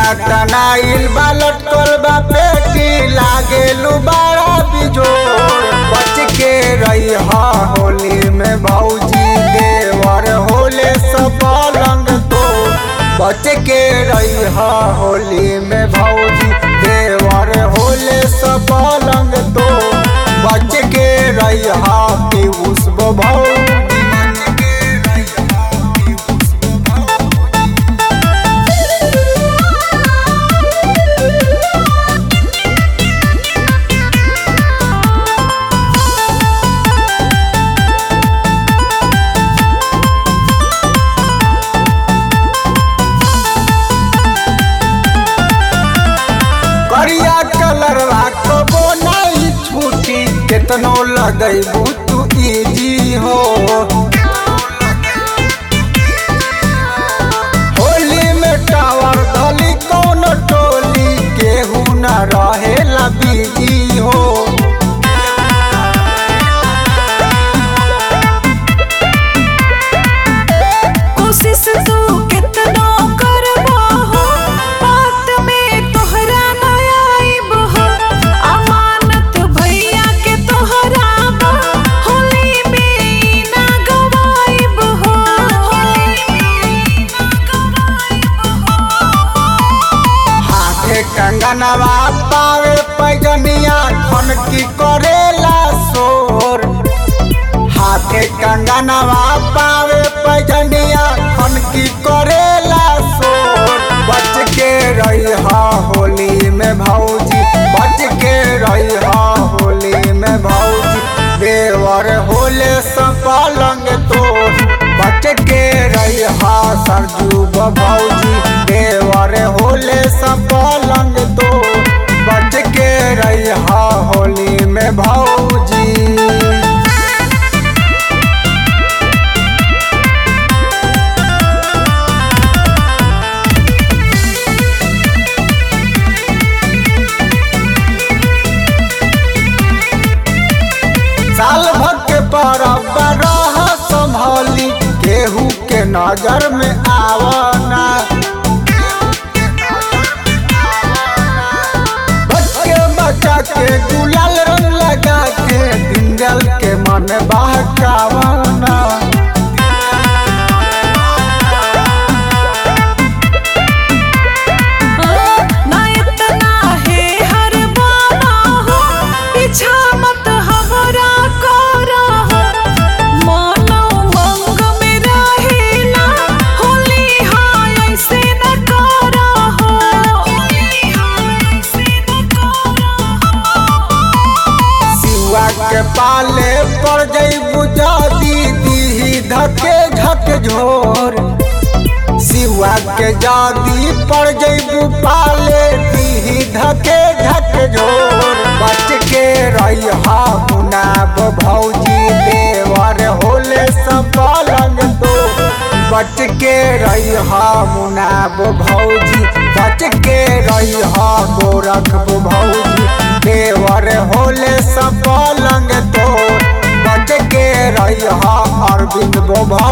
टनाइल बा लटकल बा पेटी लागेलू बड़ा बिजोर बच के रही होली में भौजी देवर होले सब पलंग तो बच के रही होली में भौजी देवर होले सब पलंग तो बच के रही पीयूष भौजी बच के रहिहा पीयूष भौजी। करिया कलर राखबो नहीं छूटी केतनो लगैबू तू इजी हो होली में टावर धली कौन टोली केहू न रहेला बिजी हो कोशिश तू कितनो करबो हो बात में तोहरा न आइब हो अमानत भैया के तोहरा बा होली में ना गवाइब हो होली में ना गवाइब हो हाथे कंगनवा पावे पैजनिया खन की करेला शोर हाथे कंगनवा पावे पैजनिया खन की करेला शोर बच के रही होली में भौजी बच के रही होली में भौजी देवर होले सब पलंग तोर बच के रही सरजू भौजी देवर होले सब पलंग तोर बच के रही होली में भौजी साल भर के परब रह संभली केहू के नजर में आवना बच्चे बच्चा के गुलाल रंग लगा के दिंगल के मन बहकावना ना इतना है हर बाबा हो पीछा मत हमरा करा हो मानो मंग में रहेला होली हाय ऐसे न करा हो होली हाय ऐसे न करा हो सिवा के पाले पर जईबू जादी दी धके झक झोर सिवा के जादी पर जईबू पाले दी धके झक झोर बच के रही मुनाब भौजी देवर होले सब पलंग तो बच के रही मुनाब भौजी बच के रही गोरख भौजी देवर होले सब पलंग तो बच के रही अरविंद भौजी